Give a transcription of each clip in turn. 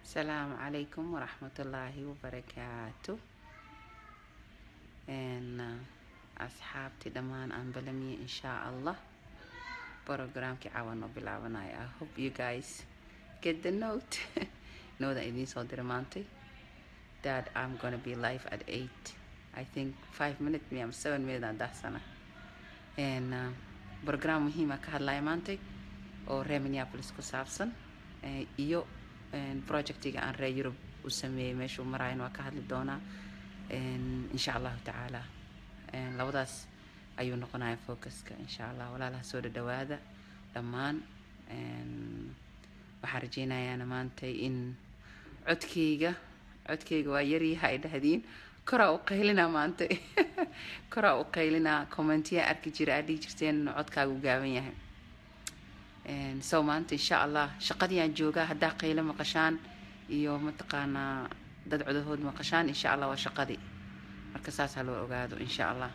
السلام عليكم ورحمة الله وبركاته إن أصحابتي دمان أن بلمي إن شاء الله programkii caawan oo bilaabanaya I hope you guys get the note nooda idiin soo dira maantay that I'm gonna be live at 8 I think 5 minute mi ama 7 minute aan dahsana and uh, program muhiima ka hadlaya maantay oo reer minneapolis ku saabsan eh, iyo en, projectiga aan reer yurub u sameeyey meeshuu marayan waa ka hadli doonaa En, insha allahu tacaala En, labadaas ayuu noqonaya focuska insha allah walaalaha soo dhadhawaada dhammaan En, waxaan rajeynayaana maantay in codkeyga codkeyga waa yaryaha ay dhahdiin koraa u qaylinaa maanta koraa u qaylinaa commentiya arki jira aad dhihi jirteen codkaagu gaaban yahay En, so maanta insha allah shaqadii aan joogaa haddaa qaylo maqashaan iyo mataqaanaa dad codahood maqashaan insha allah waa shaqadii marka saasaa loo ogaado insha allah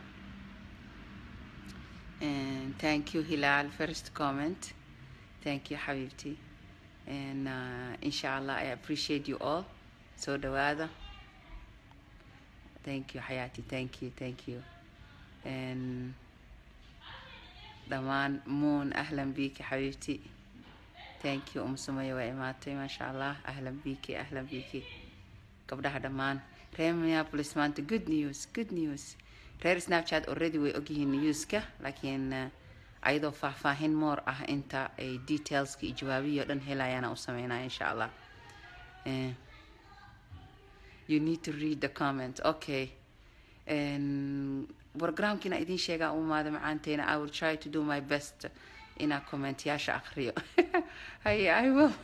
And thank you Hilal first comment thank you حبيبتي and uh, inshallah I appreciate you all soo dhawaada thank you حياتي thank you thank you and dhammaan moon أهلا بيكي حبيبتي thank you أم سمية waa imaatay ما شاء الله أهلا بيكي أهلا بيكي gabdhaha dhammaan reer minneapolis maanta good news good news reer snapchat already way ogyihiin newska laakiin uh, ayadoo faahfaahin moor ah inta ay detailska iyo jawaabihi o dhan helayaana u sameynaya insha allah Eh, you need to read the comment okay En, programkiina idiin sheegaa u imaada macaanteena i will try to do my best inaa commentyaasha akriyo haye i will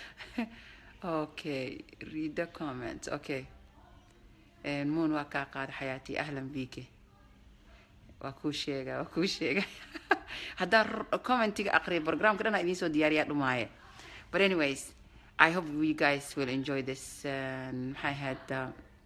okay read the comments okay En, moon waa kaa qaada xayaati ahlan bike waa kuu sheega waa kuu sheega haddaan r- commentiga aqriya programka dhan idiin soo diyaariyaa dhumaaye but anyways i hope you guys will enjoy this and maxay ahayd uh,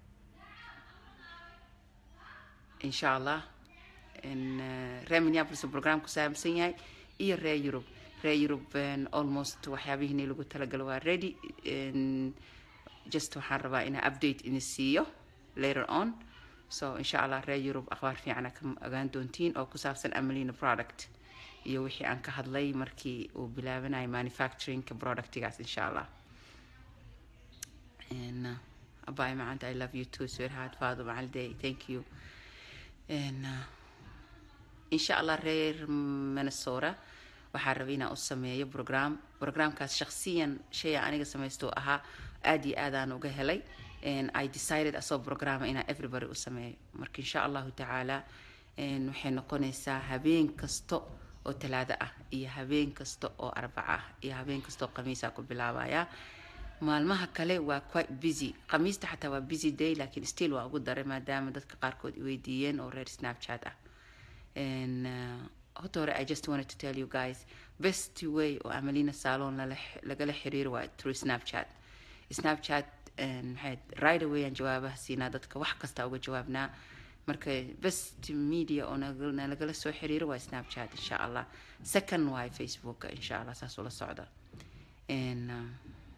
insha allah in uh, reer minneapolis uu program ku saabsan yahay iyo reer yurub reer yurub en, almost waxyaabihiini lagu talagalo waa ready En, just waxaan rabaa inaa update ini siiyo later on so insha allah reer yurub akhbaar fiicana ka ogaan doontiin oo ku saabsan amalina product iyo wixii aan ka hadlay markii uu bilaabanayo manufacturingka productigaas insha allah and uh, abay macanta i love you too sweetheart father macalday thank you and uh, insha allah reer minnesota waxaa rabay inaan u sameeyo program programkaas shakhsiyan shaya aniga samaysto ahaa aad iyo aadaan uga helay and i decided asoo programa inaan everybody u sameeyo marka insha allahu tacaala en, waxay noqonaysaa habeen kasta oo talaado ah iyo habeen kasta oo arbaca ah iyo habeen kasta oo khamiisa ku bilaabaya maalmaha kale waa quite busy khamiista xataa waa busy day laakiin still waa ugu daray maadaama dadka qaarkood i weydiiyeen oo reer snapchat ah and uh, horta hore i just wanted to tell you guys best way oo amalina salon lala lagala xiriiro waa through snapchat snapchat and maxay right away aan jawaabaha siinaa dadka wax kasta uga jawaabnaa marka best media oo naga- nalagala soo xiriiro waa snapchat insha allah second waay facebooka insha allah saas ula socda and uh,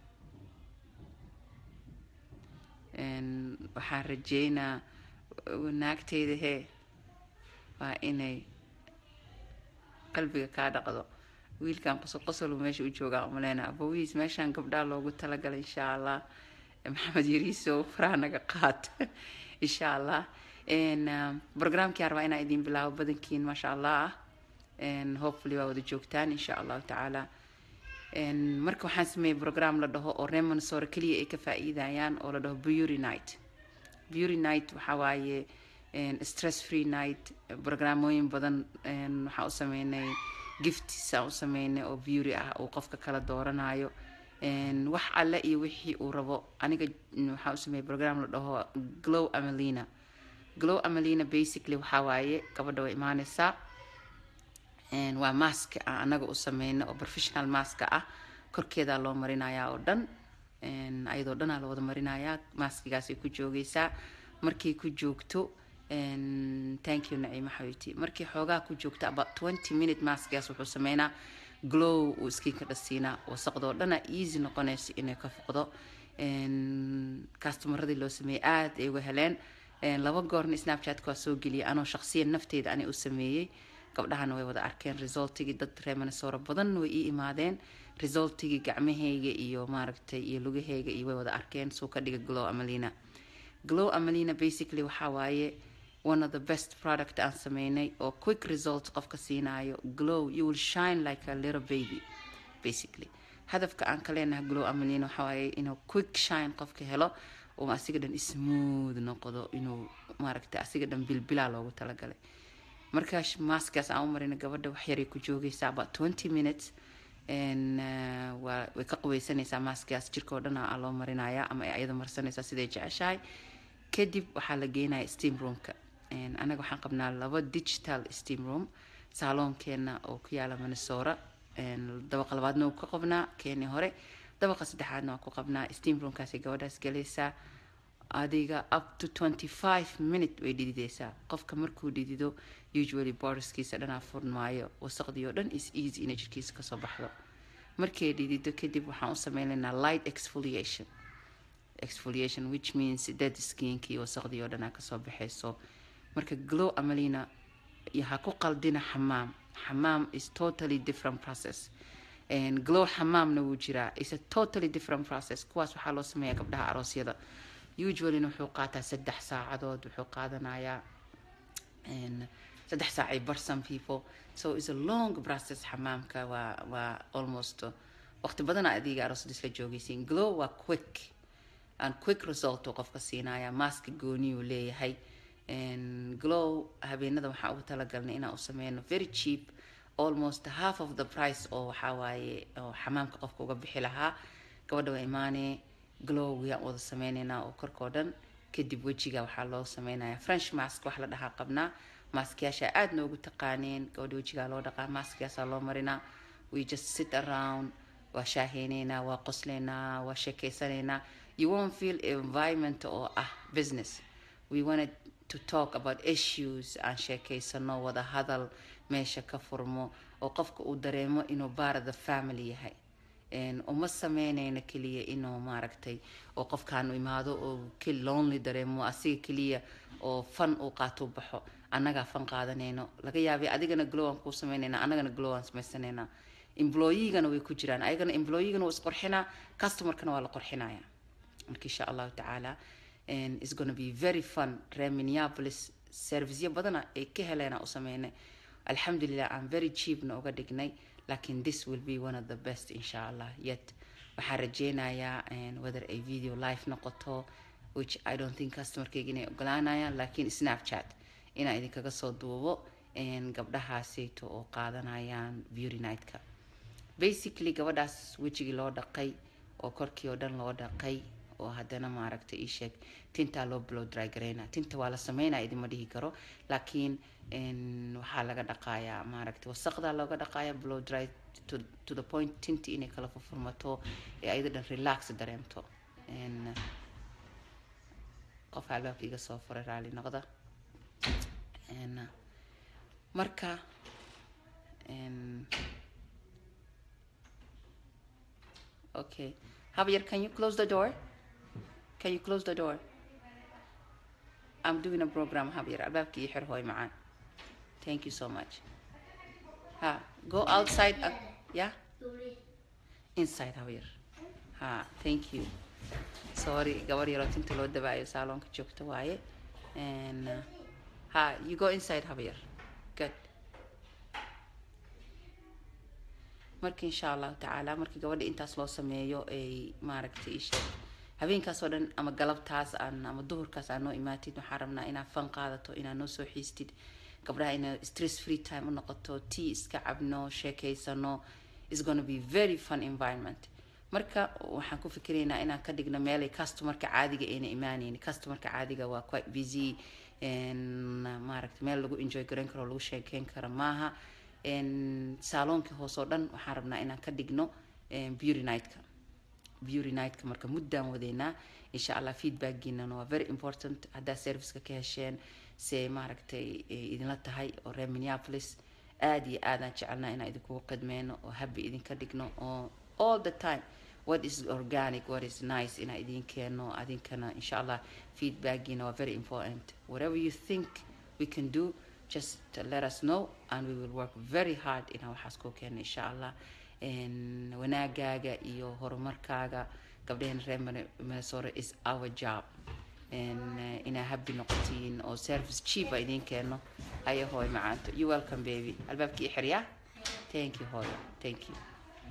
and waxaan rajeynaa naagteyda hee waa inay qalbiga kaa dhaqdo wiilkan qosol qosol uu meesha u joogaa umaleyna abowiis meeshaan gabdhaa loogu talagalay insha allah maxamed yariiso faraha naga qaad insha allah En, um, programkii aan rabaa inaan idin bilaabo badankiin maasha allah ah En, hopefully waa wada joogtaan insha allahu tacaala En, marka waxaan sameeyey program la dhaho oo reer minnesota keliya ay ka faa'iidayaan oo la dhaho beauty night beauty night waxaa waaye en, stress free night programooyin badan en, waxaan u sameynay gifts aan u sameynay oo beauty ah uu qofka kala dooranayo En, wax alle iyo wixii uu rabo aniga mm, waxaan u sameeyey program la dhaho glow amelina glow amelina basically waxaa waaye gabadha way imaaneysaa En, waa mask aan anaga u sameyno oo professional maska ah korkeedaa loo marinayaa oo dhan En, ayadoo dhanaa la wada marinayaa maskigaasay ku joogeysaa markay ku joogto En, thank you naciimo xabiibti markii xoogaa ku joogto about 20 minute maskigaas wuxuu sameynaa glow uu iskiinka dhasiinaa wasaqdoo dhana easy noqonaysa inay ka foqdo customaradii loo sameeyey aada ay uga heleen laba goorna snapchatka waa soo geliyay anoo shaqsiyan nafteyda ani u sameeyey gabdhahana way wada arkeen resultigii dad reer minnesota badan way ii imaadeen resultigii gacmahayga iyo maaragtay iyo lugahayga iyo way wada arkeen suu ka dhiga glow amalina glow amalina basically waxaa waaye one of the best product aan sameynay oo quick result qofka siinaayo glow you will shine like a little baby basically hadafka aan ka leenahay glow amalina waxaa waaye inuu quick shine qofka helo oo asiga dhan smooth noqdo inuu maaragtay asiga dhan bilbilaa loogu talagalay markaas maaskaas aan u marina gabadha wax yaray ku joogaysaa about twenty minutes waa way ka qubaysanaysaa maaskaas jirkao dhan aa loo marinayaa ama ay ayada marsanaysaa siday jeceshahay kadib waxaa la geenaya steam roomka anaga waxaan qabnaa laba digital steam room saaloonkeena oo ku yaala minnesota dabaqa labaadna waa ku qabnaa keeni hore dabaqa saddexaadna waa ku qabnaa steam roomkaasay gabadhaas galaysaa adiga up to twenty five minute way dhidideysaa qofka markuu dhidido usually borderskiisa dhanaa furmaayo wasaqdii oo dhan is easy inay jirkiisa kasoo baxdo markay dhidido kadib waxaan u sameynaynaa light exfoliation exfoliation which means dead skinkii wasaqdii oo dhanaa kasoo baxayso marka glow amalina ha ku qaldina xamaam xamaam is totally different process glow xamaamna wuu jiraa is a totally different process kuwaas waxaa loo sameeyaa gabdhaha aroosyada usuallyna wuxuu qaataa saddex saacadood wuxuu qaadanayaa saddex saacay bar some people so is a long process xamaamka waa waa almost waqti badana adiga aroosada isla joogaysiin glow waa quick and quick result uu qofka siinaya maaska gooniyuu leeyahay glow habeenada waxaa ugu talagalnay inaan u sameyno very cheap almost half of the price oo waxaa waaye oo xamaamka qofka uga bixi lahaa gabadha waa imaanee glow yaan wada sameyneynaa oo korkoo dhan kadib wejiga waxaa loo sameynaya french mask wax la dhahaa qabnaa maaskyaasha aada noogu taqaaneen gabadha wejigaa loo dhaqaa maaskiyaasaa loo marinaa we just sit around waa shaaheyneynaa waa qosleynaa waa sheekeysanaynaa you won't feel environment oo ah business we wanted to talk about issues aan sheekeysano wada hadal meesha ka furmo oo qofka uu dareemo inuu baara the family yahay uma sameynayno keliya inuu maaragtay oo qofkaanu imaado oo lonely dareemo asiga keliya oo fan uu qaato baxo annagaa fan qaadanayno laga yaabay adigana glow aan kuu sameynayna annagana glow aan samaysanayna employeegana way ku jiraan ayagana employeegana waa isqorxinaa customerkana waa la qorxinaya marka insha allahu tacaala is gonna be very fun reer minneapolis serviceyo badana ay ka heleena u sameynay alxamdulilah aan very cheapna uga dhignay lakin this will be one of the best insha allah yet waxaan rajeynayaa whether ay video live noqoto which i don't think customerkayga inay ogolaanayaan lakin snapchat inaan idinkaga soo duubo gabdhahaasayto oo qaadanayaan beauty nightka basically gabadhaas wejigii loo dhaqay oo korkii oo dhan loo dhaqay oo haddana maaragtay ii sheeg tintaa loo blow dry gareyna tinta waa la sameynaya idinma dhihi karo laakiin waxaa laga dhaqayaa maaragtay wasaqdaa looga dhaqaaya blow dry to, to the point tinti inay kala furfurmato ee ayada dhan relax dareemto qof albaabka iga soo furay raali noqda marka okay Javier, can you close the door? Can you close the door? I'm doing a program, Javier. Albaabka ii xir hooy macaan. Thank you so much. Ha, go outside. Uh, yeah? Inside, Javier. Ha, thank you. Sorry, gabar yaroo tinta loo dabaayo saaloonka joogta waaye. And, uh, ha, you go inside, Javier. Good. marka insha allahu tacaala markii gabadha intaas loo sameeyo ay maaragtay isheeg habeenkaas oo dhan ama galabtaas aan ama duhurkaas aan noo imaatid waxaan rabnaa inaad fan qaadato inaad noo soo xiistid gabdhaha ina stress free time u noqoto tea iska cabno sheekeysano is gonna be very fun environment marka waxaan ku fikiraynaa inaan ka dhigno meelay customerka caadiga ayna imaanayni customerka caadiga waa quite busy maaragtay meel lagu enjoy garan karo lagu sheekeyn karo maaha saaloonkii hoos oo dhan waxaan rabnaa inaan ka dhigno beauty nightka beauty nightka marka muddaan wadeynaa insha allah feedbackiinana waa very important haddaa serviceka ka hesheen se maaragtay idinla tahay oo reer minneapolis aada iyo aadaan jecelnaa inaan idinkugu qidmeyno oo habi idinka dhigno oo all the time what is organic what is nice inaa idin keeno adinkana insha allah feedbackiina waa very important whatever you think we can do just let us know and we will work very hard inaan waxaas kuu keeno insha allah wanaagaaga iyo horumarkaaga gabdhaheen reer minnesota is our job inaa happy noqotiin oo service cheap a idin keeno haya hooy macaanto you welcome baby albaabkii i xiryaa thank you hooyo thank you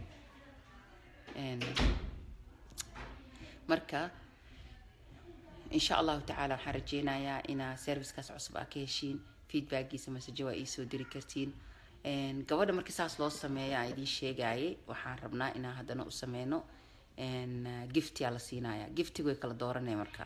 marka insha allahu tacaala waxaan rajeynayaa inaa servicekaas cusub aa ka heshiin feedbackiisa masaje waa iisoo diri kartiin gabadha markii saas loo sameeya aan idiin sheegayay waxaan rabnaa inaan haddana u sameyno giftiyaa la siinaya giftiga way kala dooranaya marka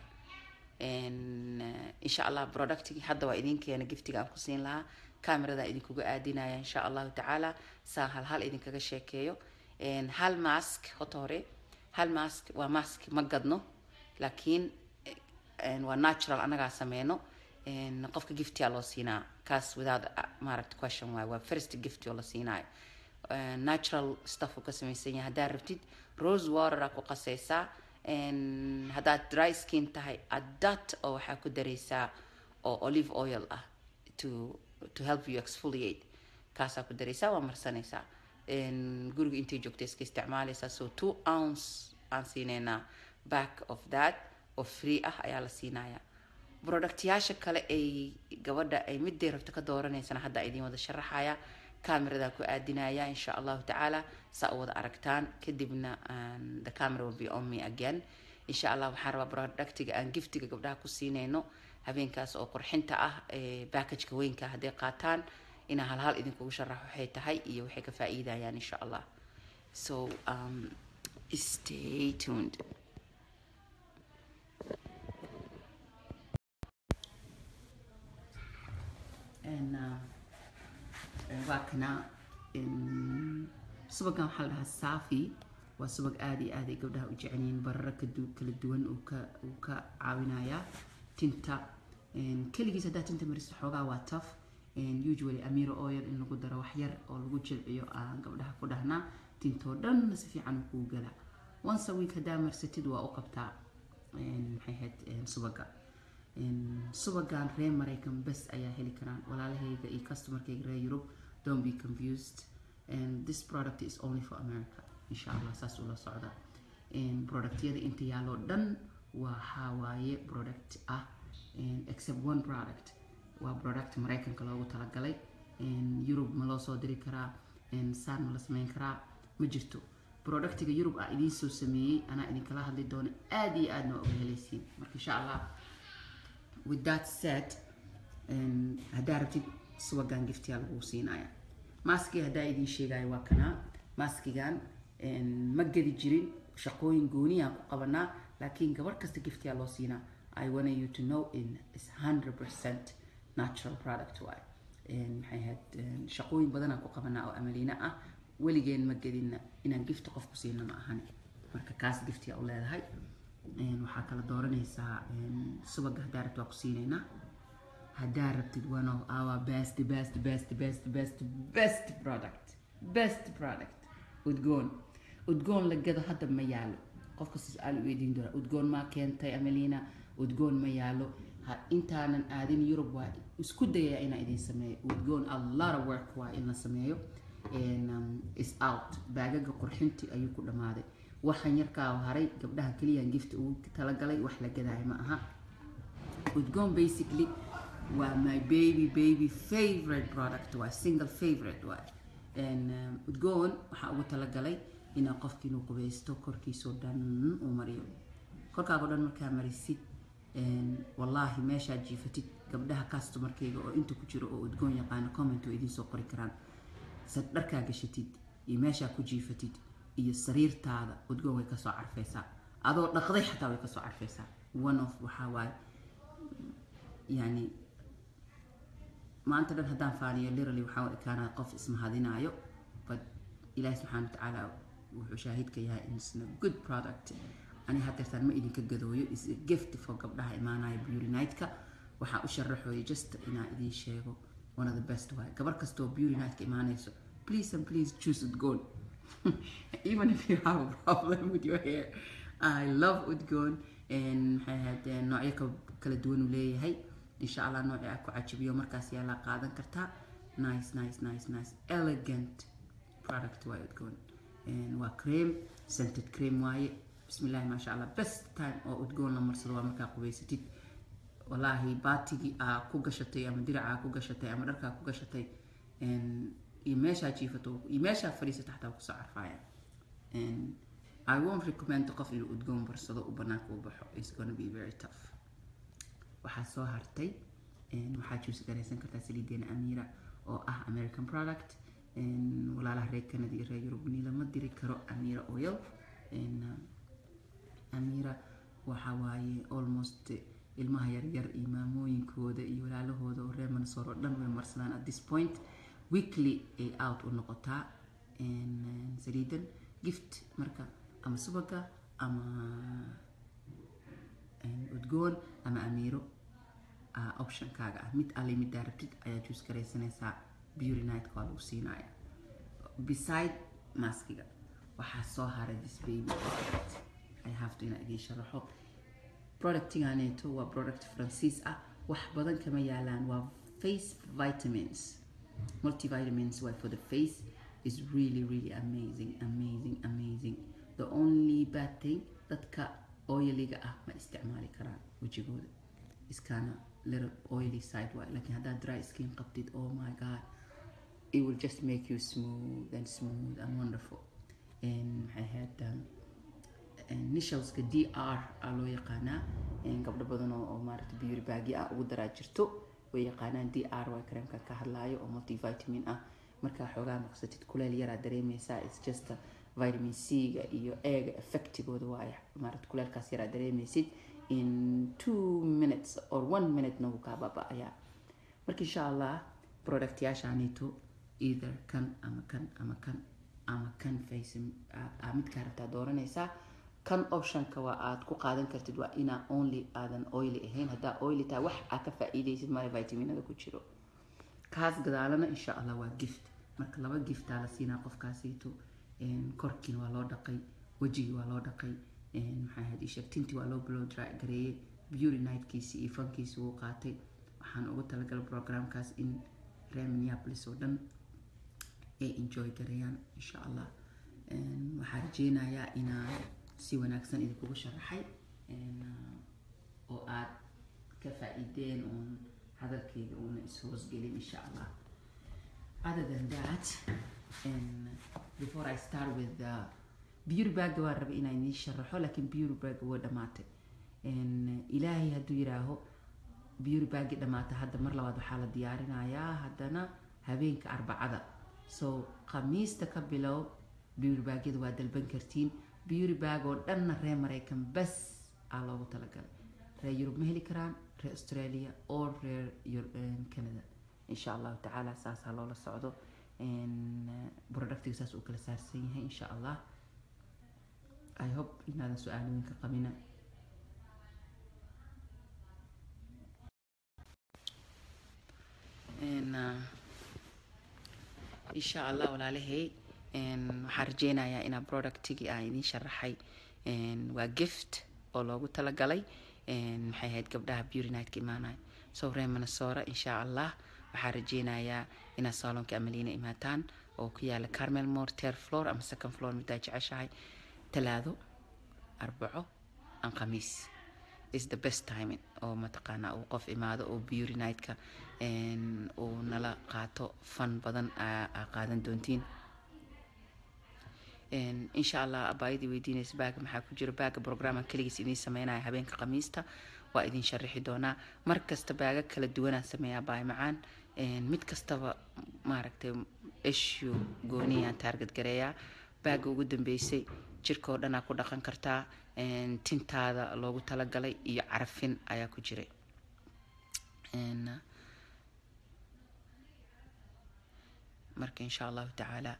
insha allah productigi hadda waa idin keena giftiga aan ku siin lahaa camerada idinkuga aadinaya insha allahu tacaala saa hal hal idinkaga sheekeeyo hal mask hota hore hal mask waa mask ma gadno laakiin waa natural anagaa sameyno qofka giftiyaa loo siinaa kaas without maaragta question waay waa first gift oo la siinaayo natural stuff uu ka samaysan yahay haddaad rabtid rose water aa ku qasaysaa haddaad dry skin tahay adat oo waxaa ku daraysaa oo olive oil ah to to help you exfoliate kaasaa ku daraysaa waa marsanaysaa guriga intay joogta iska isticmaalaysaa so two ounce aan siineynaa back of that oo free ah ayaa la siinayaa productyaasha kale ay gabadha ay midday rabto ka dooranaysana hadda idiin wada sharaxaya cameradaa ku aadinaya insha allahu tacaala saa u wada aragtaan kadibna the camera will be on me again insha allah waxaan rabaa productiga aan giftiga gabdhaha ku siinayno habeenkaas oo qurxinta ah backageka weynka hadday qaataan inaa halhal idinkugu sharaxo waxay tahay iyo waxay ka faa'iidayaan insha allah so um, stay tuned and uh, waa kana subagan waxaa la dhahaa safi waa subag aada iyo aad ay gabdhaha u jecelyihiin bararo kala duwan uu ka uu ka caawinayaa tinta keligiis haddaa tinta maristo xoogaa waa tough usually amiro oil in lagu daro wax yar oo lagu jilciyo aan gabdhaha ku dhahnaa tintoo dhanna si fiican uu kuu galaa once a week haddaa marsatid waa u qabtaa maxay ahayd subaga subagan reer maraykan bes ayaa heli karaan walaalahayga iyo customerkayga reer europe don't be confused and this product is only for america insha allah saas ula socda productyada inta yaaloo dhan waxaa waaye product ah except one product waa product maraykanka loogu talagalay europe ma loo soo diri karaa saan ma la sameyn karaa ma jirto productiga europe ah idiin soo sameeyey anaa idinkala hadli doono aada iyo aadna waa uga helaysiin marka insha allah with that said haddaa rabtid subagan giftiyaa lagu siinaya maskii haddaa idiin sheegaya waa kanaa maskigan ma gedi jirin shaqooyin gooniyaan ku qabanaa laakiin gabar kasta giftiyaa loo siinaa i want you to know in is 100% natural product waay maxay ahayd shaqooyin badanaan ku qabanaa oo amaliina ah weligeen ma gedina inaan gifti qof ku siina ma ahani marka kaas giftiyaa u leedahay waxaa kala dooranaysaa subaga haddaa rabtid waa ku siinaynaa haddaa rabtid one of our best best best best best best product best product udgoon udgoon la gado hadda ma yaalo qofka su-aal u weydiin doona udgoon maa keentay amelina udgoon ma yaalo intaanan aadin yurub waa isku dayaa inaa idin sameeyo udgoon a lot of work waa in la sameeyo is out baagaga qurxintii ayuu ku dhammaaday waxaan yarkaa haray gabdhaha keliyaan gift ugu talagalay wax la gadaayo ma aha udgoon basically waa my baby baby favorite product waa single favorite waa udgoon waxaa ugu talagalay inaa qofki inuu qubaysto korkiisoo dhan uu mariyo korkaago dhan markaa marisid wallaahi meeshaad jiifatid gabdhaha customarkayga oo inta ku jiro oo udgoon yaqaana comment oo idiin soo qori karaan sad dharkaa gashatid iyo meeshaa ku jiifatid iyo sariirtaada udgoon way kasoo carfaysaa adoo dhaqday xataa way kasoo carfaysaa one of waxaa waaye yani maanta dhan haddaan faaniyo literally waxaa u ekaanaa qof ismahadinaayo but ilaahi subxaana watacaala wuxuu shaahidka yahay insna good product ani hadeertaan ma idinka gadooyo is a gift for gabdhaha imaanaya beauty night-ka waxaa u sharaxooya just inaa idiin sheego one of the best waay gabar kastoo beauty night-ka imaanayso please and please choose udgoon even if you have a problem with your hair i love udgoon maxay ahayd noocyo ka- kala duwan uu leeyahay insha allah noocii aad ku cajabiyo markaas yaa la qaadan kartaa nice nice nice nice elegant product waa udgoon waa cream scented cream waaye bismillahi maasha allah best time oo udgoon la marsado waa markaa qubaysatid walaahi baatigii aa ku gashatay ama diracaa ku gashatay ama dharkaa ku gashatay iyo meeshaa jiifato iyo meeshaa fadhiisata xataa kusoo carfaaya I won't recommend qof inuu udgoon barsado u banaanka u baxo it's gonna be very tough waxaa soo hartay waxaa juusi garaysan kartaa saliideena amira oo ah american product walaalaha reer canada iyo reer yurub ni lama diri karo amira oil amira waxa waaye almost ilmaha yaryar iyo maamooyinkooda iyo walaalahooda oo reer mansoor oo dhan way marsadaan at this point weekly ay out u noqotaa saliidan gift marka ama subaga ama udgoon ama amiiro optionkaaga ah mid alle mid daarabtid ayaa juus garaysanaysaa beauty nightka waa lagu siinaya beside maskiga waxaa soo haray this baby i have to inaa idiin sharaxo productiganeeto waa product francis ah wax badan kama yaalaan waa face vitamins multivitamins waa for the face is really really amazing amazing amazing the only bad thing dadka oiliga ah ma isticmaali karaan wejigooda iskana little oily side waay laakiin haddaad dry skin qabtid oh my god it will just make you smooth and smooth and wonderful maxay ahayd nishalska d r aa loo yaqaanaa gabdho badan oo maaragta beauty bagi ah ugu daraa jirto way yaqaanaan d r waa kareemka ka hadlaayo oo multivitamin ah markaa xoogaa maqsatid kuleel yaraa dareemaysaa its just vitamin c-ga iyo eega effectigooda waaye maaragta kuleelkaas yaraa dareemaysid in two minutes or one minute nagu kaa baaba-ayaa marka insha allah productyaashaanito either kan ama kan ama kan ama kan face midkaa rabtaa dooranaysaa kan optionka waa aad ku qaadan kartid waa inaa only aadan oily ahayn haddaa oily tahay wax aa ka faa-iidaysid male vitaminada ku jiro kaas gadaalana insha allah waa gift marka laba giftaa la siinaa qofkaasiito korkiina waa loo dhaqay wejigii waa loo dhaqay maxaa ahayd isheeg tintii waa loo blow dry gareeyey beauty nightkiisi iyo fankiisi wuu qaatay waxaan ugu talagalay programkaas in reer minneapolis oo dhan ay enjoy gareeyaan insha allah waxaa rajeynayaa inaa si wanaagsan idinkugu sharaxay oo aad ka faa-iideen uun hadalkeyga uuna is-hoosgelin insha allah other than that and before I start with the beauty bag waan rabay inaan idiin sharaxo laakiin beauty bag waa dhamaatay ilaahay hadduu yiraaho beauty bagi dhamaata hadda mar labaad waxaa la diyaarinayaa haddana habeenka arbacada so khamiista ka bilow beauty bagyada waa dalban kartiin beauty bag oo dhanna reer maraykan bas aa loogu talagalay reer yurub ma heli karaan reer australia oo reer canada insha allahu tacaala saasaa loola socdo productiga saas uu kala saarsan yahay insha allah i hope inaadan su-aalooyinka qabina insha allah walaalahay waxaan rajeynayaa inaa productigii aan idiin sharaxay waa gift oo loogu talagalay maxay ahayd gabdhaha beauty nightka imaanaya so ree manasoora insha allah waxaa rajeynayaa inaad salonka amaliina imaataan oo ku yaala carmel more ter floor ama second floor midaa jeceshahay talaado arbaco aan khamiis is the best timing oo mataqaanaa uu qof imaado oo beauty nightka uu nala qaato fan badan aa qaadan doontiin insha allah abaayadii weydiinaysa baaga maxaa ku jira baaga programan keligiis idiin sameynaya habeenka khamiista waa idin sharaxi doonaa mar kasta baaga kala duwanaan sameeyaa baay macaan mid kastaba maaragtay issue gooniyaan taarget gareeyaa baaga ugu dambeysay jirka oo dhanaa ku dhaqan kartaa tintaada loogu talagalay iyo carafin ayaa ku jiray marka insha allahu tacaala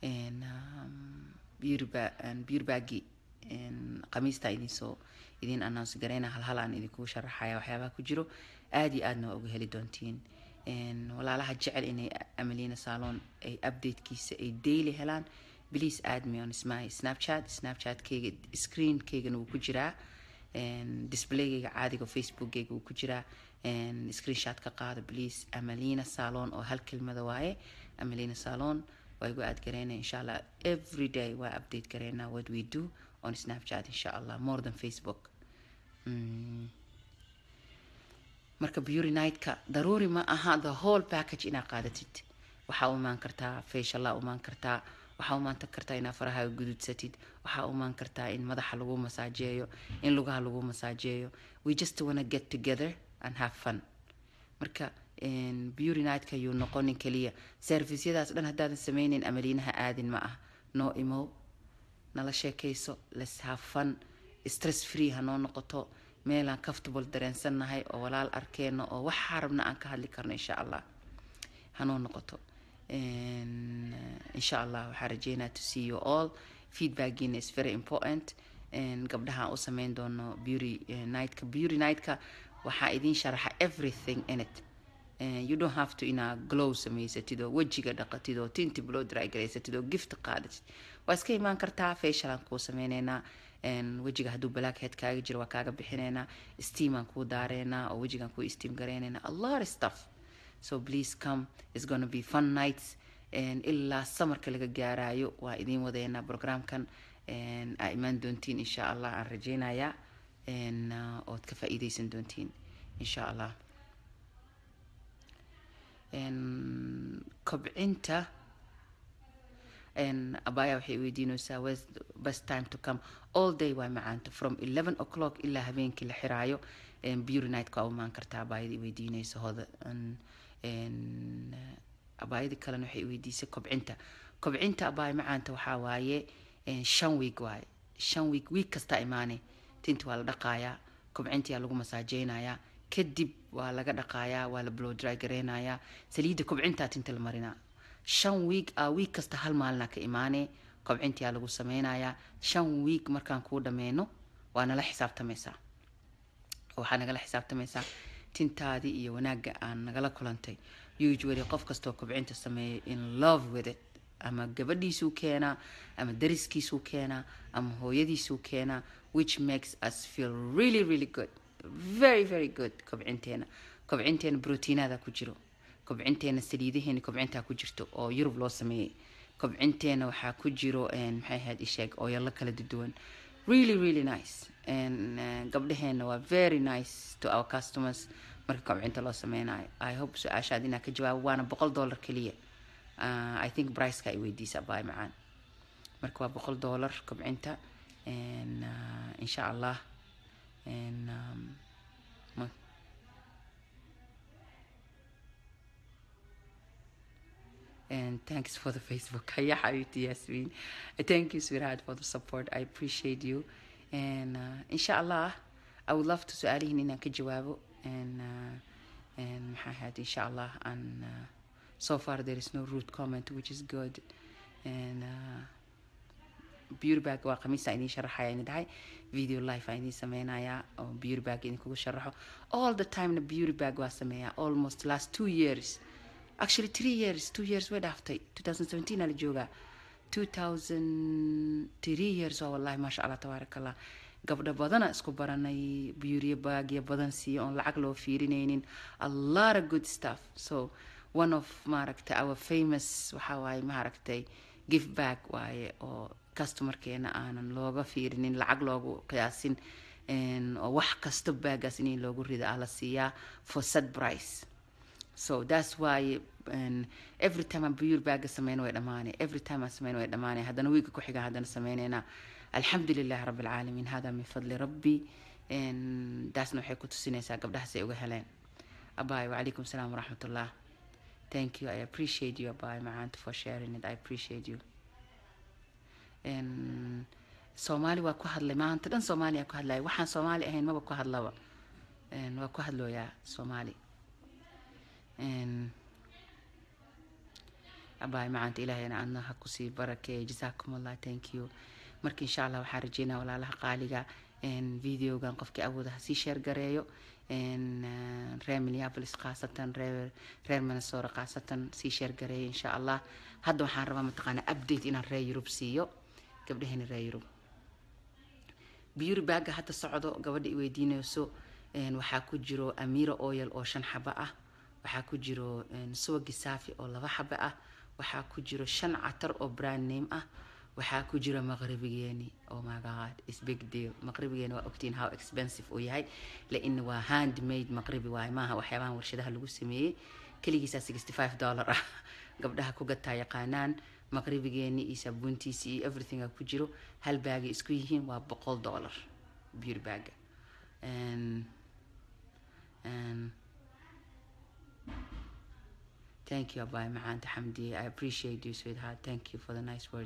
beauty bagi khamiista idinsoo idiin announce gareyna halhal aan idinkugu sharaxaya waxyaabaha ku jiro aada iyo aadna waa uga heli doontiin walaalaha jecel inay amalina salon ay updatekiisa ay daily helaan please add me on my snapchat snapchatkeyga screenkeygana wuu ku jiraa displaygeyga caadiga facebookkeyga wuu ku jiraa screenshot ka qaado please amalina salon oo hal kelmada waaye amalina salon waa igu aad gareynaya insha allah every day waa update gareynaa what we do on snapchat insha allah more than facebook mm. marka beauty nightka daruuri ma aha the whole package inaa qaadatid waxaa u imaan kartaa faciala umaan kartaa waxaa umaan kartaa inaa faraha gududsatid waxaa umaan kartaa in madaxa lagu masaajeeyo in lugaha lagu masaajeeyo we just wanna get together and have fun marka beauty nightka yuu noqonin keliya servisyadaas dhan haddaadan sameyneyn amaliinaha aadin ma ah noo imow nala sheekayso let's have fun stress free hanoo noqoto meelaan comfortable dareensannahay oo walaal arkeeno oo waxaa rabna aan ka hadli karno insha allah hanoo noqoto insha allah waxaa rajeynaa to see you all feedbackiina is very important gabdhaha aan u sameyn doono beauty nightka beauty nightka waxaa idiin sharaxa everything in it you don't have to inaa glow samaysatid oo wejiga dhaqatid oo tinti blow dry garaysatid oo gift qaadatid waa iska imaan kartaa facialaan kuu sameyneynaa wejiga hadduu blackhead kaaga jiro waa kaaga bixineynaa steamaan kuu daareynaa oo wejigaan kuu steam gareyneynaa a lot of stuff so please come it's gonna be fun nights ilaa samarka laga gaarayo waa idiin wadeynaa programkan aa imaan doontiin insha allah aan rajeynayaa ood ka faa-iideysan doontiin insha allah kobcinta abaya waxay weydiinaysaa best time to come all day waa macaanta from eleven o'clock ilaa habeenkii la xiraayo beauty nightka waa umaan kartaa abaayadii weydiinaysa hoda abaayadii kalena waxay weydiisay kobcinta kobcinta abaaya macaanta waxaa waaye shan week waaye shan week week kastaa imaanay tinta waa la dhaqaayaa kobcintiyaa lagu masaajeynayaa kadib waa laga dhaqaayaa waa la blow dry gareynayaa saliidda kobcintaa tinta la marinaa shan week a week kasta hal maalina ka imaanee kobcintiyaa lagu sameynayaa shan week markaan kuu dhameyno waa nala xisaabtamaysaa waxaa nagala xisaabtamaysaa tintaadii iyo wanaagga aan nagala kulantay usually qof kastoo kobcinta sameeya in love with it ama gabadhiisuu keenaa ama dariskiisuu keenaa ama hooyadiisuu keenaa which makes us feel really really good very very good kobcinteena kobcinteena brotiinada ku jiro kobcinteena saliidaheena kobcintaa ku jirto oo yurub loo sameeyey kobcinteena waxaa ku jiro maxay ahayd isheeg ooyalo kala duwan really really nice gabdhaheena waa very nice to our customers marka kobcinta loo sameynayo i hope su-aashaad inaa ka jawaabo waana boqol dollar keliya i think briceka ay weydiisa baay macaan marka waa boqol dollar kobcinta insha allah and thanks for the Facebook. Yeah, Habibti Yasmin. Thank you, sweetheart, for the support. I appreciate you. And uh, inshallah, I would love to su'alihin inaan ka jawaabo. And uh, and maxaa ahayd inshallah. And uh, so far there is no rude comment, which is good. And uh, beauty bag waa khamiista idiin sharaxaya ini dhahay video life aan idiin sameynayaa oo beauty bag idinkugu sharaxo all the time na beauty bag waa sameeyaa almost last two years actually three years two years way dhaaftay 2017 aa la joogaa 2003 years oo wallahi maasha allah tabaaraka allah gabdho badana isku baranay beauty bagya badan siiyo oon lacag loo fiirinaynin a lot of good stuff so one of maaragtay our famous waxaa waaye maaragtay gift bag waaye oo customerkeena aanan looga fiirinin lacag loogu qiyaasin oo wax kasta baagaas in loogu rida ah la siiyaa for sad price so that's why and every time aan beauty bag sameyn way dhamaanay every time aan sameyn way dhamaanay haddana wiiga ku xiga haddana sameyneynaa alxamdu lilahi rabbi alcaalamiin hada min fadli rabbi daasna waxay ku tusinaysaa gabdhahaas ay uga heleen abaay wacalaykum salaam waraxmatullah thank you i appreciate you abaay macaanta for sharing it i appreciate you soomaali waa ku hadlay maanta dhan soomaaliya ku hadlaya waxaan soomaali ahayn maba ku hadlaba waa ku hadlooyaa soomaali abaay macaanta ilaahayna adna ha kusii barakeeya jasaakum allah thank you marka insha allah waxaan rajeynaa walaalaha qaaliga videogan qofkii awooda ha sii sheer gareeyo reer minneapolis khaasatan reer reer minnesota khaasatan sii sheergareeya insha allah hadda waxaan rabaa mataqaanaa update inaan reer yurub siiyo gabdhahani reer yurub beauty bagga hadda socdo gabadha i weydiinayso waxaa ku jiro amira oil oo shan xabo ah waxaa ku jiro suwagi saafi oo laba xabo ah waxaa ku jiro shan catar oo brand name ah waxaa ku jira maqribigeeni oh my god is big deal maqribigeeni waa ogtiin how expensive uu yahay lain waa handmade maqribi waaye maaha waxyaabahan warshadaha lagu sameeyey keligiisaa sixty five dollar ah gabdhaha ku gataa yaqaanaan maqribigeeni iyo saabuuntiisi iyo everything ku jiro hal baagay isku yihiin waa boqol dollar beauty bagga thank you abay macaanta xamdiye i appreciate you sweetheart thank you for the nice word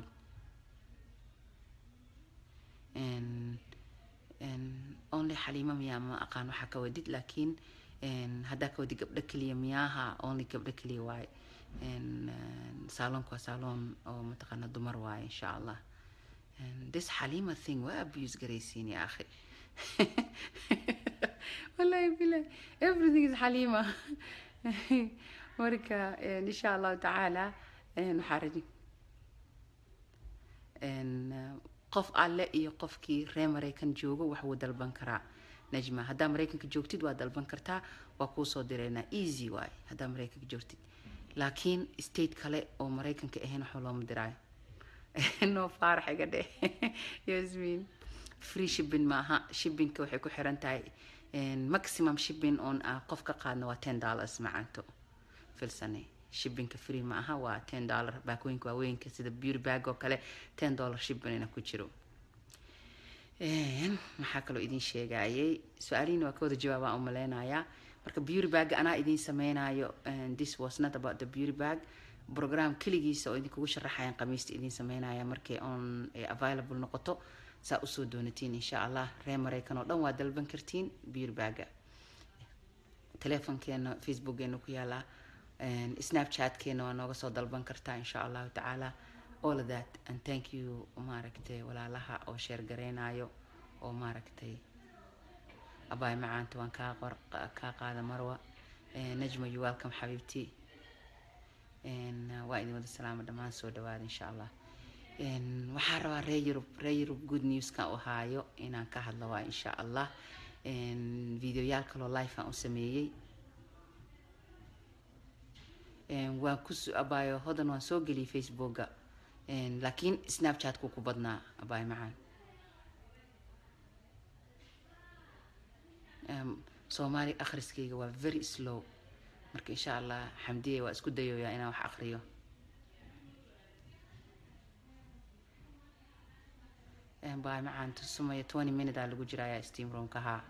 and and only xaliimo miyaa ma aqaan waxaa ka wadid laakiin haddaa ka wadid gabdho keliya miyaaha only gabdho keliya waaye saalonku waa saaloon oo mataqaana dumar waaye insha allah this xaliima thing waa abuse garaysiin ya akhi wallahi bilah everything is xaliima marka insha allahu tacaala waxaa raji qof alle iyo qofkii reer maraykan joogo wax wuu dalban karaa najma haddaa maraykanka joogtid waa dalban kartaa waa kuusoo direynaa easy waaye haddaa maraykanka joogtid laakiin state kale oo maraykanka ahayn waxba looma diraayo no faarax iga dhe yasmin free shipping maaha shippingka waxay ku xiran tahay maximum shipping on ah qof ka qaadna waa ten dollars macanto filsane shippingka free ma aha waa ten dollar baakooyinka waaweynka sida beauty bag oo kale ten dollar shippingna ku jiro maxaa kaloo idin sheegayay su-aalihiina waa ka wada jawaabaa u maleynayaa marka beauty bag anaa idin sameynayo this was not about the beauty bag program keligiisa oo idinkugu sharaxayan qamiista idin sameynaya markay on available noqoto saa usoo doonatiin insha allah reer maraykan oo dhan waa dalban kartiin beauty bagga telefonkeena facebookgeena ku yaalaa snapchatkeena waa nooga soo dalban kartaa insha allahu tacaala all of that and thank you maaragtay walaalaha oo sheer gareynayo oo maaragtay abaay macaanta waan kaa qor kaa qaada marwa najma you welcome xabiibti waa idin wada salaama dhammaan soo dhawaada insha allah waxaa rabaa reer yurub reer yurub good newskan u haayo inaan ka hadlo waa insha allah videoyaal kaloo life aan u sameeyey waan ku abaayo hodan waan soo geliyay facebooka laakiin snapchatku ku badnaa abaay macaan soomaali akhriskayga waa very slow marka insha allah xamdiye waa isku dayoyaa inaan wax akriyo baay macaan tusumaya twenty minute aa lagu jirayaa steam roomkahaa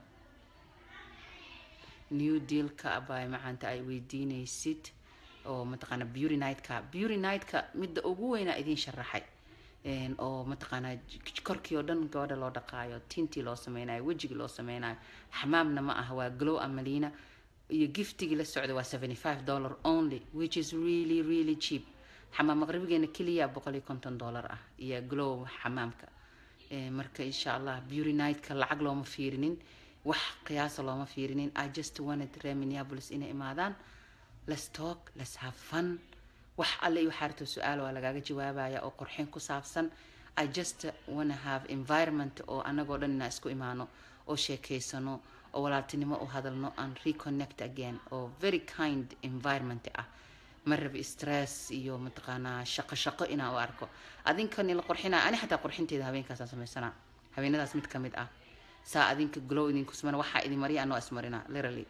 new dealka abaay macaanta ay weydiinaysid oo mataqaana beauty nightka beauty nightka midda ugu weynaa idiin sharaxay oo mataqaanaa korkii oo dhan gabadha loo dhaqaayo tintii loo sameynayo wejigii loo sameynayo xamaamna ma aha waa glow amalina iyo giftigii la socda waa seventy five dollar only which is really really cheap xamaam maqribigeena keliya boqol iyo konton dollar ah iyo glow xamaamka marka insha allah beauty nightka lacag looma fiirinin wax qiyaasa looma fiirinin i just wanted reer minneapolis inay imaadaan let's talk let's have fun wax alle iyo waxaa rabto su-aal waa lagaaga jawaabaya oo qorxin ku saabsan i just wanna have environment oo anagoo dhan inaa isku imaano oo sheekeysano oo walaaltinimo u hadalno and reconnect again oo very kind environment ah ma rabi stress iyo mataqaanaa shaqo shaqo inaa u arko adinkani la qorxinaa ani xataa qorxinteeda habeenkaasaan samaysanaa habeenadaas mid ka mid ah saa adinka glow idinku sumana waxaa idin mariya anoo ismarina literally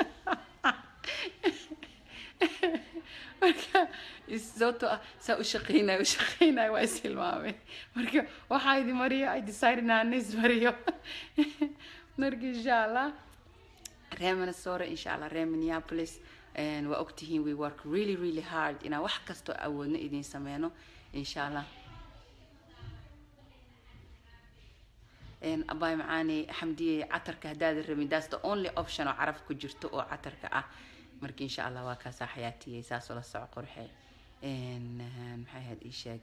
marka sababtoo ah saa u shaqeynaya u shaqeynaya waa is hilmaamay marka waxaa idin mariyo i decide inaan is mariyo marka insha allah reer minnesota insha allah reer minneapolis waa ogtihiin we work really really hard inaan wax kastoo awoodno idin sameyno insha allah abaay macaani xamdiye catarka haddaada rabin that's the only option oo caraf ku jirto oo catarka ah marka insha allah waa kaasaa xayaatiyey saasoo la soco qorxe maxay ahayd ii sheeg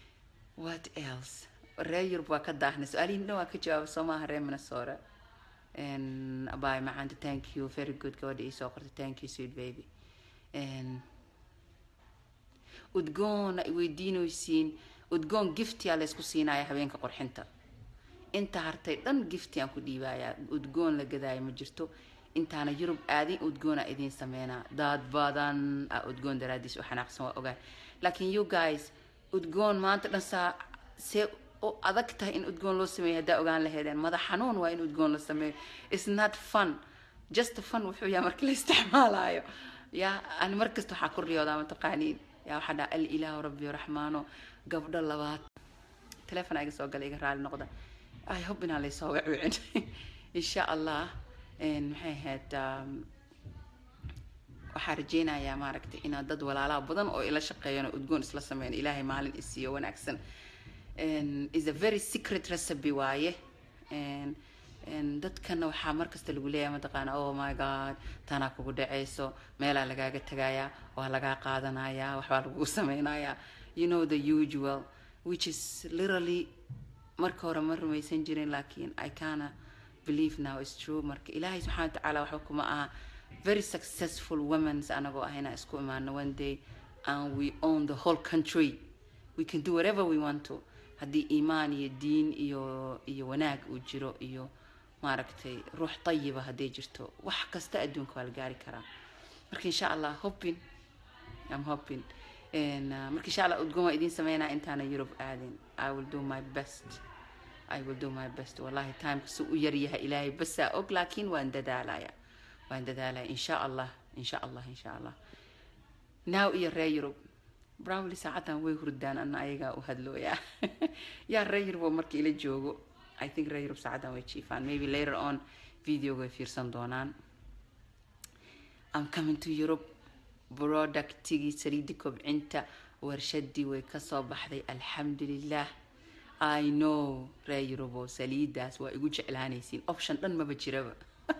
what else reer yurub waa ka daahna su-aalihiin dhan waa ka jawaaba soo maaha reer minnesota And abay macaanta thank you very good gabadha ii soo qortay thank you sweet baby And udgoon ay weydiinaysiin udgoon giftiyaa laysku siinaya habeenka qurxinta inta hartay dhan gifti aan ku dhiibayaa udgoon la gadaayo ma jirto intaana yurub aadin udgoona idiin sameynaa dad badan a udgoon daraadiis u xanaaqsan waa ogaa laakiin you guys udgoon maanta dhan saa see u adag tahay in udgoon loo sameeyo haddaa ogaan laheedeen madax xanuun waa in udgoon la sameeyo it's not fun just fun wuxuu yahay marka la isticmaalayo ya ani markasta waxaa ku riyoodaa mataqaaniin yaa waxaa dhaha al ilaahu rabbi raxmaano gabdho labaad telefon iga soo gala iga raali noqda i hope inaan laysoo wacwicin insha allah maxay ahayd waxaa rajeynayaa maaragtay inaad dad walaalaha badan oo ila shaqeeyaan oo udgoon isla sameyn ilaahay maalin isiiyo wanaagsan is a very secret recipe waaye dadkana waxaa markasta lagu leeyahay mataqaana oh my god tanaa kugu dhacayso meelaa lagaaga tagayaa waa lagaa qaadanayaa waxbaa lagugu sameynayaa you know the usual which is literally marka hore ma rumaysan jirin laakiin i kana believe now is true marka ilaahay subxana watacaala waxba kuma aha very successful womens anagoo ah inaan isku imaano one day and we own the whole country we can do whatever we want to haddii iimaan iyo diin iyo iyo wanaag uu jiro iyo maaragtay ruux tayiba hadday jirto wax kasta adduunka waa la gaari karaa marka insha allah hoping i'm hoping marka insha allah udgoon waa idiin sameynaa intaana europe aadin i will do my best I will do my best wallahi timeka si u yar yahay ilaahay basaa og laakiin waan dadaalaya waan dadaalaya insha allah insha allah insha allah now iyo ree yurub browly saacadan way hurdaan ana ayagaa u hadlooyaa yaa ree yurub oo marka ila joogo i think ree yurub saacadan way jiifaan maybe later on videoga way fiirsan doonaan i'm coming to europe productigii saliidii kobcinta warshadii way kasoo baxday alxamdulilah i know ree yurubo saliidaas waa igu jeclaanaysiin option dhan maba jiraba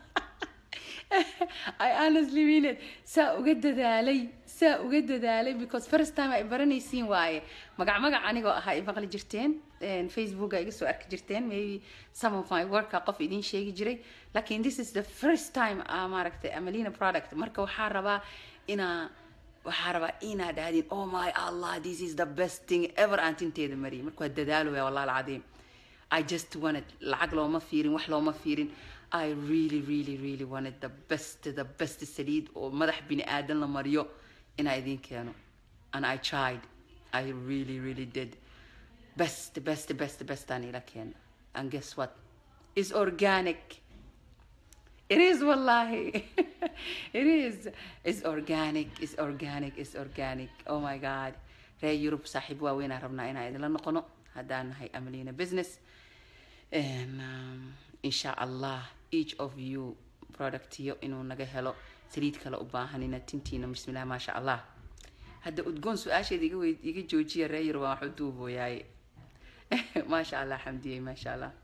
i honestly mean it saa uga dadaalay saa uga dadaalay because first time ay baranaysiin waaye magac magac anigoo ahaa i maqli jirteen facebooka iga soo arki jirteen maybe some of my worka qof idiin sheegi jiray lakin this is the first time a maaragtay amalina product marka waxaa rabaa inaa waxaa rabaa inaad dhahdin oh my allah this is the best thing ever aan tinteeda mariyay marka waa dadaalooya wallahi alcadiim i just wanted lacag looma fiirin wax looma fiirin i really really really wanted the best the best saliid oo madax bini aadan la mariyo inaa idiin keeno and i tried i really really did best best best best aan ila keena and guess what is organic It is wallahi. it is. It's organic. It's organic. It's organic. Oh my God. Ree Europe saaxiib waaweyn aan rabnaa inaan idinla noqono haddaan nahay Amalina business. And, um, insha Allah each of you productiyo inuu naga helo saliid kale u baahanina tintiina bismillah maasha Allah. hadda udgoon su-aasheeda iga wey iga joojiya ree Europe waan wax u duubooyaaye maasha Allah xamdiyey maasha Allah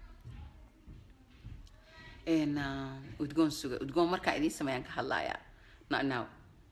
udgoon suga udgoon markaa idiin sameeyaan ka hadlayaa not now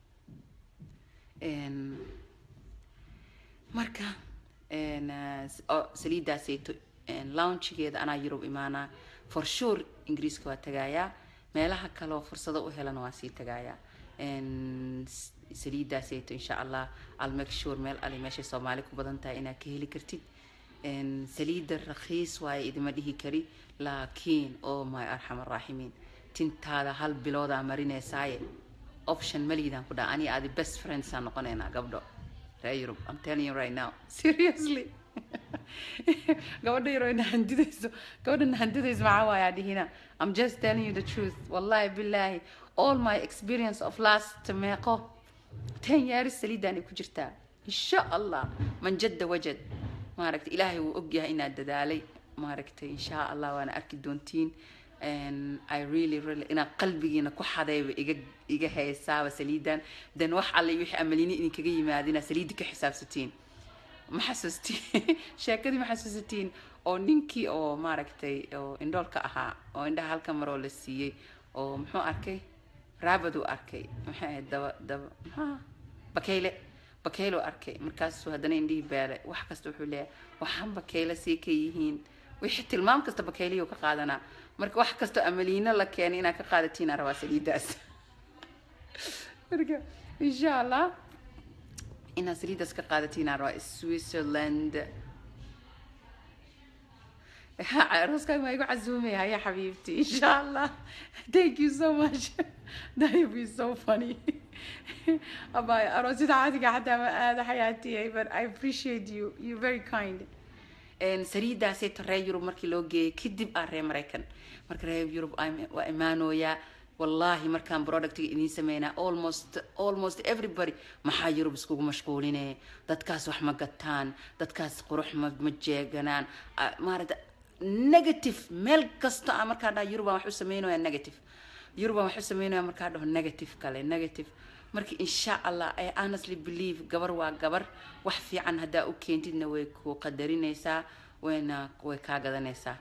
marka saliidaasayto launchigeeda anaa yurub imaanaa for sure ingiriiska waa tagayaa meelaha kaleoo fursado u helana waa sii tagayaa saliidaasayto insha allah al make sure meel ali meeshay soomaali ku badan tahay inaad ka heli kartid saliida rakhiis waaye idima dhihi kari laakiin oh my arxam araaximiin tintaada hal biloodaa marineysaaye option maliidaan ku dhaha ani aadi best friends aan noqonaynaa gabdho ree yurub i'm telling you right now seriously gabadha yaro nahandidayso gabadha nahandidayso maxaa waayaa dhihina i'm just telling you the truth wallahi billahi all my experience of last meeqo ten years saliidaan ay ku jirtaa insha allah man jadda wajad maaragtay ilaahay wuu ogyahay inaad dadaalay maaragtay insha allah waana arki doontiin i really really inaan qalbigiina ku xadayba iga iga haysaaba saliidan then wax alle wixii amalini idinkaga yimaadina saliidda ka xisaabsatiin ma xasuustiin sheekadii ma xasuusatiin oo ninkii oo maaragtay oo indhoolka ahaa oo indhaha halka maroo la siiyey oo muxuu arkay raabad uu arkay maxay ahayd daba daba maxaa bakayle bakaylo arkay markaasuu haddana indhihii beelay wax kasta wuxuu leeyahay waxaan bakaylo sii ka yihiin wixii tilmaam kasta bakayliyo ka qaadanaa marka wax kastoo amaliino la keenay inaad ka qaadatiin aan rabaa saliidaas marka insha allah inaad saliidaas ka qaadatiin aan rabaa switzerland arooskaaga maa igu casuumaya haya xabiibti insha allah thank you so much that will be so funny abay aroosyada caadiga xataa ma aada xayaatiyay but i appreciate you you very kind saliidaasayto reer yurub markii loo geeyay kadib ah reer maraykan marka reer yurub waa imaanooyaa wallahi markaan productiga idiin sameynaa almost almost everybody maxaa yurub iskugu mashquuline dadkaas wax ma gataan dadkaas qurux ma ma jeeganaan maarata negative meel kasta aan markaa dhaha yurub aan wax u sameynaya negative yurub aan wax u sameynaya markaa dhaho negative kale negative marka insha allah i honestly believe gabar waa gabar wax fiican haddaa u keentidna way ku qadarinaysaa wayna way kaa gadanaysaa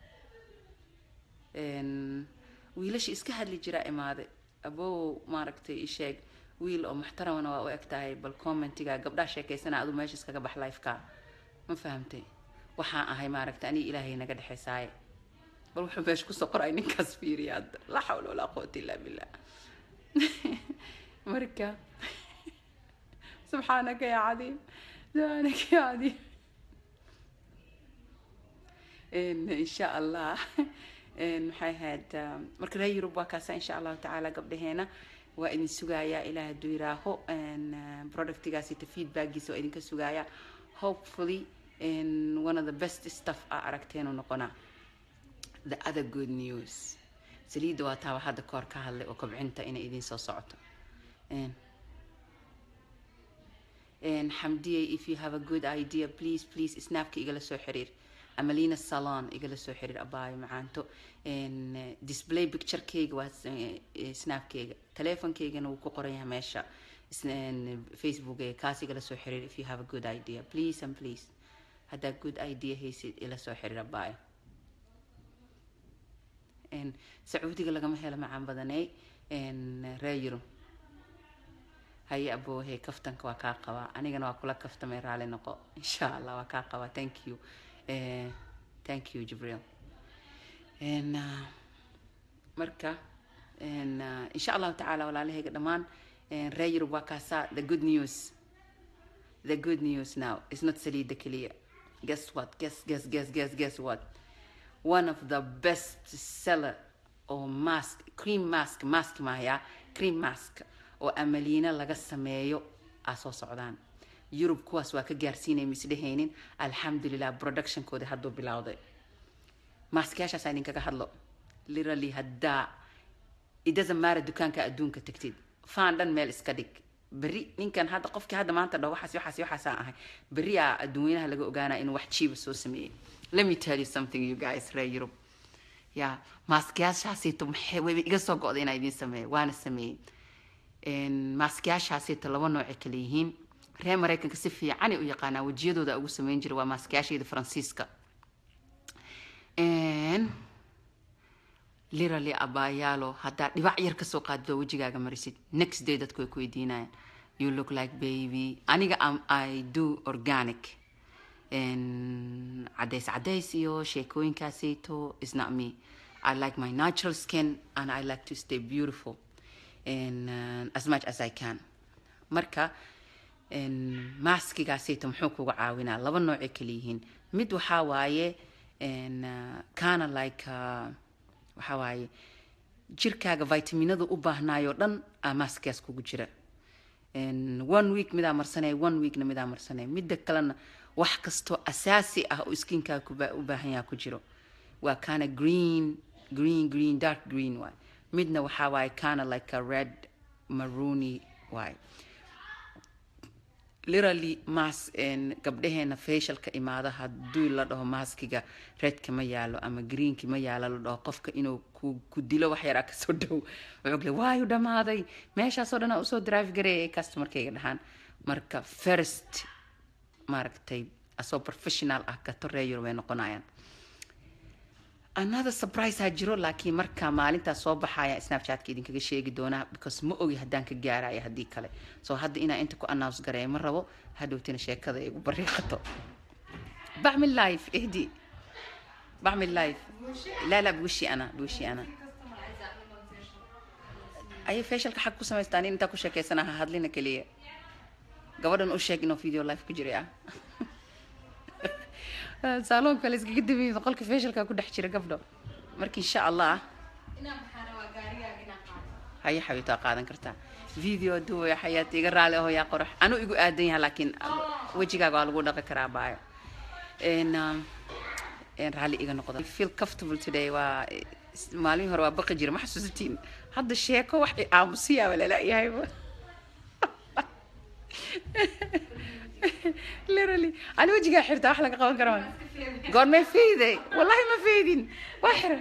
wiilasha iska hadli jiraa imaaday abow maaragtay isheeg wiil oo muxtaramana waa u eg tahay bal commentiga gabdhaha sheekaysana adu meesha iskaga bax lifeka ma fahamtay waxaan ahay maaragtay aniga ilaahay naga dhexaysaaye bal wuxuu meesha kusoo qoray ninkaas fiiriya hadda laa xawla walaa quwata illaa billah marka subxaanaka yaa cadiim subxaanaka yaa cadiim insha allah maxay ahayd marka reer yurub waa kaasa insha allahu tacaala gabdhaheena waa idin sugayaa ilaah hadduu yiraaho productigaasita feedbackiisa waa idinka sugayaa hopefully one of the best stuff aa aragteenu noqonaa the other good news saliidda waa taaba hadda koor ka hadlay oo kobcinta inay idin soo socoto xamdiye if you have a good idea please please snapka igala soo xiriir amalina salon igala soo xiriir abaayo macaanto display picturekeyga waa snapkeyga teleefonkeygana wuu ku qoran yahay meesha facebook kaas igala soo xiriir if you have a good idea please and please haddaa good idea haysid ila soo xiriir abaayo sacuudiga lagama helo macaan badaney reer yurub haye aboohe kaftanka waa kaa qabaa anigana waa kula kaftamay raali noqo insha allah waa kaa qabaa thank you uh, thank you jibriil n uh, marka n uh, insha allahu tacaala walaalahayga dhammaan reer yurub waa kaasaa the good news the good news now is not saliida keliya guess what guess guess guess guess guess what one of the best seller oo mask cream mask mask mahaya cream mask oo amaliina laga sameeyo aa soo socdaan yurub kuwaas waa ka gaarsiinay misdhehaynin alxamdulilah productionkoodi hadduu bilowday maaskayaashaasa idinkaga hadlo literally haddaa idasamaara dukaanka adduunka tagtid faan dhan meel iska dhig berri ninkan hadda qofkii hadda maanta dhaho waxaas waxaas waxaasaan ahay berri aa adduunyanaha laga ogaanaa inuu wax jiiba soo sameeyey let me tell you something you guys reer yurub ya maaskayaashaasito maxay wayba iga soo go'day inaa idiin sameeyo waana sameeyey maaskayaashaasito laba nooce kale yihiin reer maraykanka si fiicanay u yaqaanaa wejiyadooda ugu sameyn jira waa maaskayaasheeda faransiiska literally abaayaalo haddaa dhibac yar kasoo qaadid oo wejigaaga marisid next day dadku way ku weydiinayaan you look like baby aniga am i do organic cadays cadays iyo sheekooyinkaasayto is not me i like my natural skin and i like to stay beautiful and, uh, as much as i can marka maaskigaasayto muxuu kuga caawinaa laba noocay kala yihiin mid waxaa waaye kana like uh, waxaa waaye jirkaaga vitaminada u baahnaayoo dhan aa maaskigaas kugu jira one week midaa marsanaya one weekna midaa marsanaya midda kalena wax kastoo asaasi ah oo skinkaaga u baahan yaha ku jiro waa kana green green green dark green waay midna waxaa waaye kana like a red maroony waay literally mas gabdhaheena facialka imaada hadduu la dhaho maskiga redka ma yaalo ama greenki ma yaalo la dhaho qofka inuu ku dilo wax yaraa kasoo dhow wuxuu le waayu dhamaaday meeshaasoo dhan usoo drive gareeyay customerkayga dhahaan marka first maaragtay asoo professional ah gato reeyur way noqonayaan another surprise ha jiro laakiin marka maalintaas soo baxaya snapchatka idinkaga sheegi doonaa because ma ogi haddaan ka gaaraya haddii kale so hadda inaa inta ku announce gareeya ma rabo hadhowtina sheekada igu bariiqato baxmin life ehdi بعمل لايف لا لا بوشي انا بوشي انا اي فيشلka xag ku samaystaan in intaa ku sheekeysanaha hadlina keliya gabadhan u sheeg inuu video life ku jiray ah saaloonka la iskaga dabayay qolka facialka ku dhex jira gabdho marka insha allah haya xabiibtaa qaadan kartaa video duwaya xayaata iga raali aho yaa qorax anuu igu aadan yaha laakiin wejigaaga waa lagu dhaqi karaa baayo n raalli iga noqda feel comfortable today waa maalmihii hore waa baqi jira ma xasuusatiin hadda sheeko wax aamusiyaaba lalaayahayba literally ani wejigaa xirtaa wax laga qaban kara ma goormee feyday wallahi ma feydin waa xira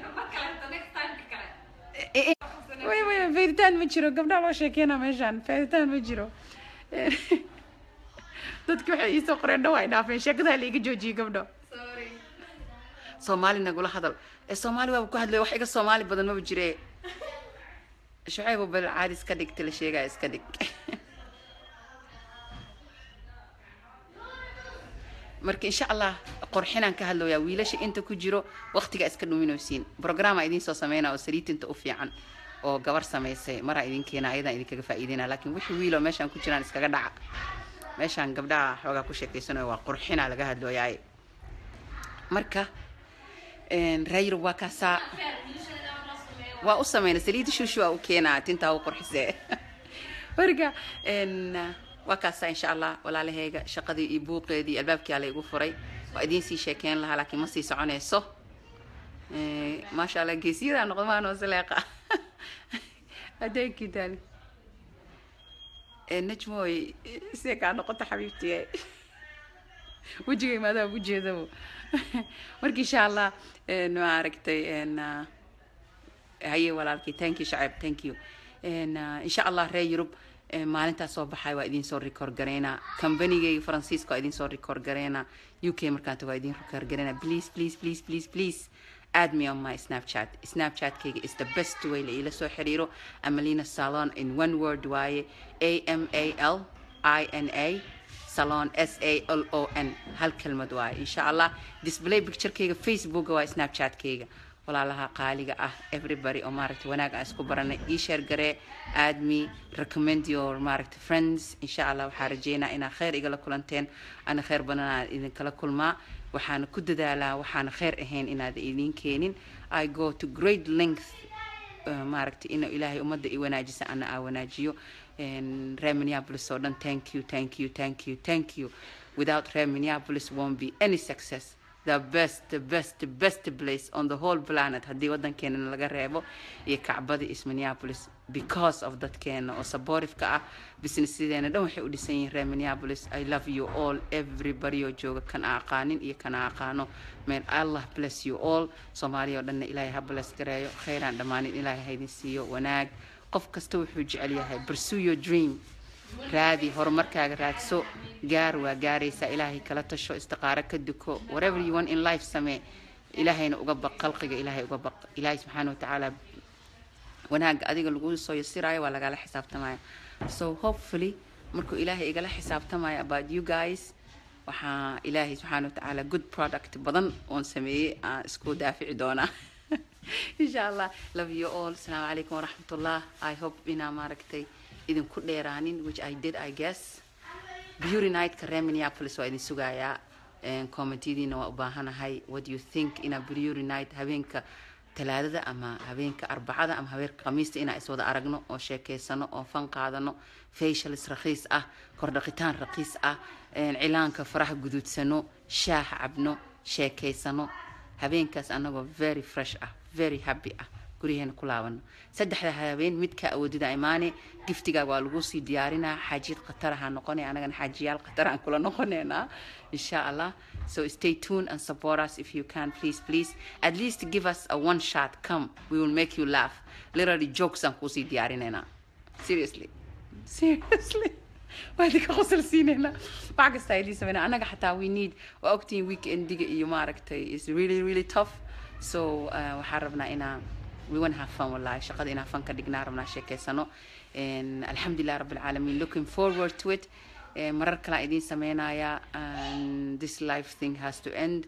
way way feyditaan ma jiro gabdhaha loo sheekeynaa meeshaan feyditaan ma jiro dadki waxay iisoo qoreen dhaw ay dhaafeen sheekadaa la iga joojiyey gabdho soomaali nagula hadal ee soomaali waaba ku hadlay wax iga soomaali badan maba jire shucayb bal caadi iska dhigta la sheegaya iska dhig marka insha allah qorxinaan ka hadlooyaa wiilasha inta ku jiro waqtiga iska dhuminaysiin programaa idiin soo sameynaa oo saliitinta u fiican oo gabar samaysay maraa idin keena ayadaan idinkaga faa'iideyna laakiin wixii wiiloo meeshaan ku jiraan iskaga dhaca meeshaan gabdhaha xoogaa ku sheekeysanayo waa qurxinaa laga hadlooyaa marka raayirub waa kaasaa waa u sameyna saliida shushu waa u keenaa tintaa u qurxisee marka waa kaasaa insha allah walaalahayga shaqadii iyo buuqeedii iyo albaabkii ala igu furay waa idiin sii sheekeyn lahaa laakiin ma sii soconayso maasha allah geesiyadaa noqdo maanoo saleeqa adeegkii daali najmooy see kaa noqota xabiibtiye wejigay maadaa ugu jeedabo marka insha allah ma aragtay haye walaalkii thank you shacab thank you insha allah reer yurub maalintaas soo baxay waa idin soo record gareynaa combanigayga faransiiska waa idin soo record gareynaa u k markaanta waa idin record gareynaa please please please please please add me on my snapchat snapchatkayga is the best way la ila soo xiriiro amalina salon in one word waaye a m a l i n a salon s a l o n hal kelmad waaye insha allah display picturekayga facebooka waa snapchatkayga walaalaha qaaliga ah everybody oo maaragtay wanaag aan isku baranay ii sheer garee aad me recommend your maaragtay friends insha allah waxaa rajeynaa inaa khayr igala kulanteen ana khayr badanaa idinkala kulmaa waxaana ku dadaalaa waxaana khayr ahayn inaad idin keenin i go to great length maaragtay inuu ilaahay ummadda i wanaajisa ana aa wanaajiyo reer minneapolis oo dhan thank you thank you thank you thank you without reer minneapolis won't be any success the best the best the best place on the whole planet haddii waddankeena laga reebo iyo kacbada is minneapolis because of dadkeena oo saboorifka ah businesyadeena dhan waxay u dhisan yihiin reer minneapolis i love you all everybody oo jooga kan a aqaanin iyo kan a aqaano may allah bless you all soomaaliya oo dhanna ilaahay ha bless gareeyo khayraan dhammaanin ilaahay haydin siiyo wanaag qof kasta wuxuu jecel yahay pursue your dream raadi horumarkaaga raadso gaar waa gaaraysaa ilaahay kala tasho istiqaaro ka duko whatever you want in life samee ilaahayna uga baq khalqiga ilaahay uga baq ilaahay subxaana watacaala wanaaga adiga lagu soo yasiraayo waa lagala xisaabtamaya so hopefully markuu ilaahay igala xisaabtamayo about you guys waxaa ilaahay subxaana watacaala good product badan oon sameeyey aan isku daafici doonaa insha allah love you all asalaamu calaykum waraxmatullah i hope inaa maaragtay idinku dheeraanin which i did i guess beauty nightka reer minneapolis waa idin sugayaa commentiyadiina waa u baahanahay what do you think inaa beauty night habeenka talaadada ama habeenka arbacada ama habeenka khamiista inaa iswada aragno oo sheekeysano oo fan qaadano facialis raqiis ah kordhaqitaan raqiis ah cilaanka faraha guduudsano shaah cabno sheekeysano habeenkaas anagoo very fresh ah very happy ah guryaheena ku laabano saddexda habeen midka awoodida imaane giftigaaga waa lagu sii diyaarinaa xaajiyad khataraha noqonay anagana xaajiyaal khatarahan kula noqoneynaa insha allah so stay tuned and support us if you can please please at least give us a one shot come we will make you laugh literally jokes aan kusii diyaarineynaa seriously seriously waa idinka qosol siineynaa wax kasta ay idin sameynaa annaga xataa we need waa ogtihiin weekendiga iyo maaragtay is really really tough so uh, waxaan rabnaa inaa we want to have fun wallahi shaqada inaan fun ka dhignaa rabnaa sheekeysano alxamdulilah rabbi alcaalamiin looking forward to it marar kalaa idiin sameynayaa and this life thing has to end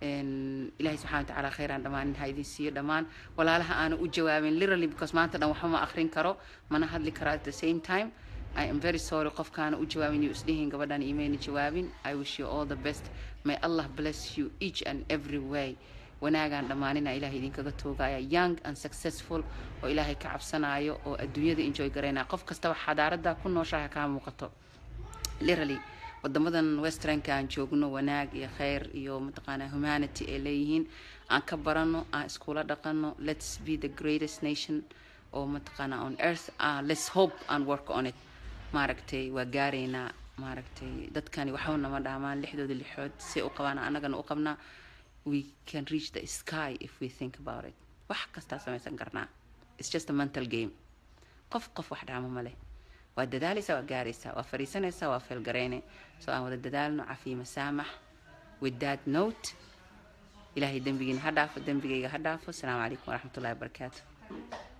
ilaahay subxana wa tacaala khayraan dhammaanin ha idin siiyo dhammaan walaalaha aana u jawaabin literally because maanta dhan waxba ma akhrin karo mana hadli karo at the same time I am very sorry qofkaana u jawaabin iyo isdhihin gabadhan imayna jawaabin I wish you all the best may Allah bless you each and every way wanaagaan dhammaanina ilaahay idinkaga toogaya young and successful oo ilaahay ka cabsanayo oo adduunyada enjoy garaynaya qof kastaba xadaarada ku nooshaha kaa muuqato literally wadamadan westernka aan joogno wanaag iyo khayr iyo mataqaanaa humanity ay leeyihiin aan ka barano aan iskula dhaqano let's be the greatest nation oo mataqaanaa on earth uh, let's hope and work on it maaragtay waa gaaraynaa maaragtay dadkani waxba nama dhaamaan lixdooda lixood si u qabaan annagana u qabnaa we can reach the sky if we think about it wax kastaa samaysan karnaa it's just a mental game qof qof wax dhaamo ma leh waa dadaalaysaa waa gaaraysaa waa fariisanaysaa waa feelgarayne so aan wada dadaalno cafiyo masaamax with that note ilaahay dembigiina ha dhaafo dembigayga ha dhaafo asalaamu calaykum waraxmatullahi wabarakaatu